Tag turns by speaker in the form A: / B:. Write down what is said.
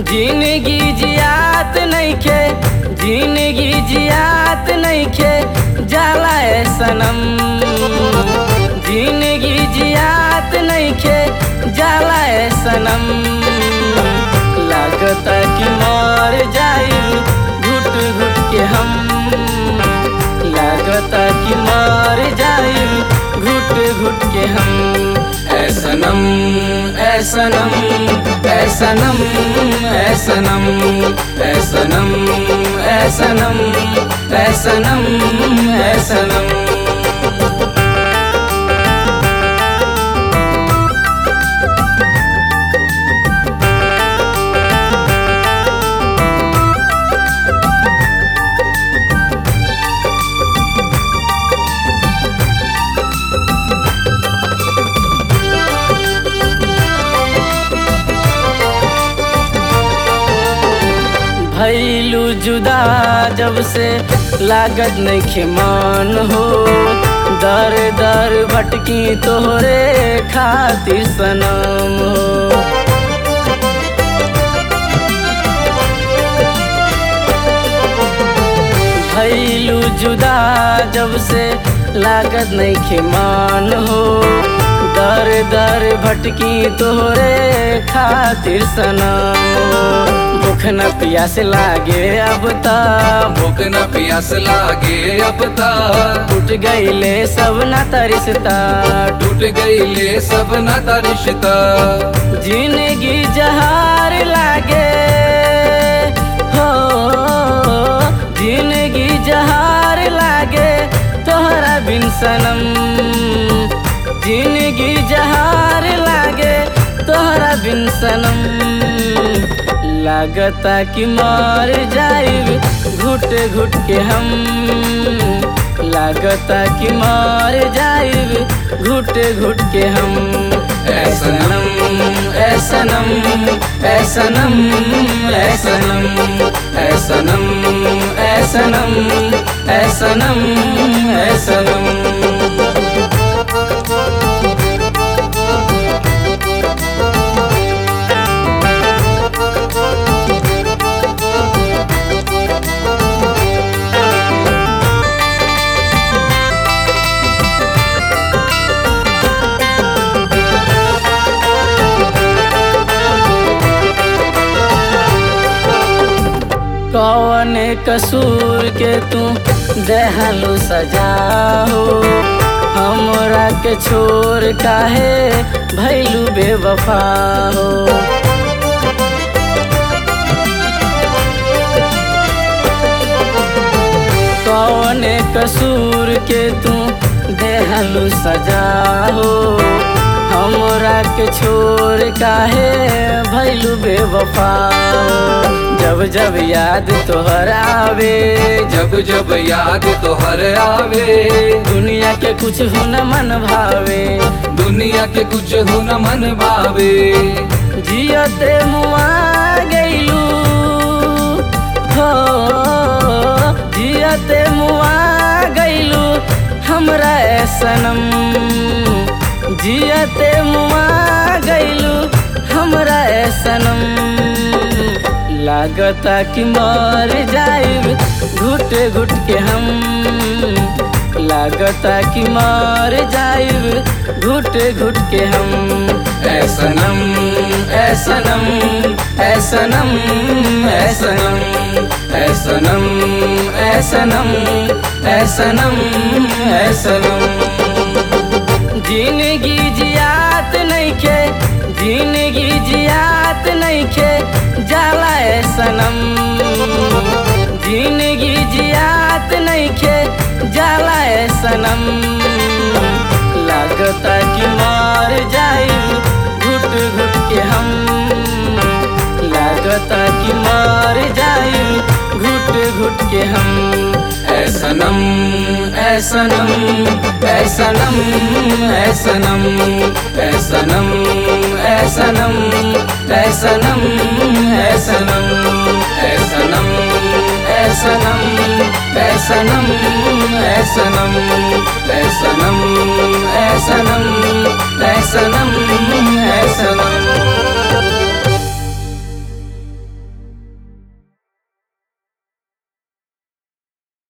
A: जिंदगी जियात नइखे जिंदगी जियात नइखे जाला ए सनम जिंदगी जियात नइखे जाला ए सनम लागता कि मर जाई घुट घुट के हम लागता कि मर जाई घुट घुट के हम ऐ सनम ऐ सनम ऐ सनम ऐ सनम ऐ सनम ऐ सनम ऐ सनम ऐ सनम भैलू जुदा जब से लागत नहीं मान हो दर दर भटकी तोहरे खातिर सनम हो भैलू जुदा जब से लागत नहीं मान हो दर दर भटकी तोहरे खातिर सनम भूख न प्यास लागे अब ता
B: भूख न प्यास लागे अब ता
A: टूट गईले सब नाता रिश्ता
B: टूट गईले सब नाता रिश्ता
A: जिंदगी जहार लागे हो जिंदगी जहार लागे तोहरा बिन सनम जिंदगी जहार लागे तोहरा बिन सनम लागता कि मर जाइब घुट घुट के हम लागता कि मर जाइब घुट घुट के हम ऐ सनम ऐ सनम ऐ सनम ऐ सनम ऐ सनम ऐ सनम ऐ सनम ऐ सनम कौन कसूर के तू देहलू सजा हो हमरा के छोर काहे भैलू बेवफा हो कौन कसूर के तू देहलू सजा हो हमरा के छोर काहे भैलू बेवफा हो जब जब याद तोहर आवे
B: जब जब याद तोहर आवे
A: दुनिया के कुछ हो न मन भावे
B: दुनिया के कुछ हो न मन भावे
A: जियते मुआ गईलू हो जियते मुआ गईलू हमरा ए सनम जियते मुआ गईलू हमरा ए सनम लागता कि मर जाइब घुट घुट के हम लागता कि मर जाइब घुट घुट के हम ऐ सनम ऐ सनम ऐ सनम ऐ सनम ऐ सनम ऐ सनम ऐ सनम ऐ सनम जिंदगी जियात नइखे जिंदगी जियात नइखे जाला ए सनम जिंदगी जियात नइखे जाला ए सनम लागता कि मर जाइब घुट घुट के हम लागता कि मर जाइब घुट घुट के हम ऐ सनम ऐ सनम ऐ सनम ऐ सनम ऐ सनम ऐ सनम ऐ सनम ऐ सनम ऐ सनम ऐ सनम ऐ सनम ऐ सनम ऐ सनम ऐ सनम ऐ सनम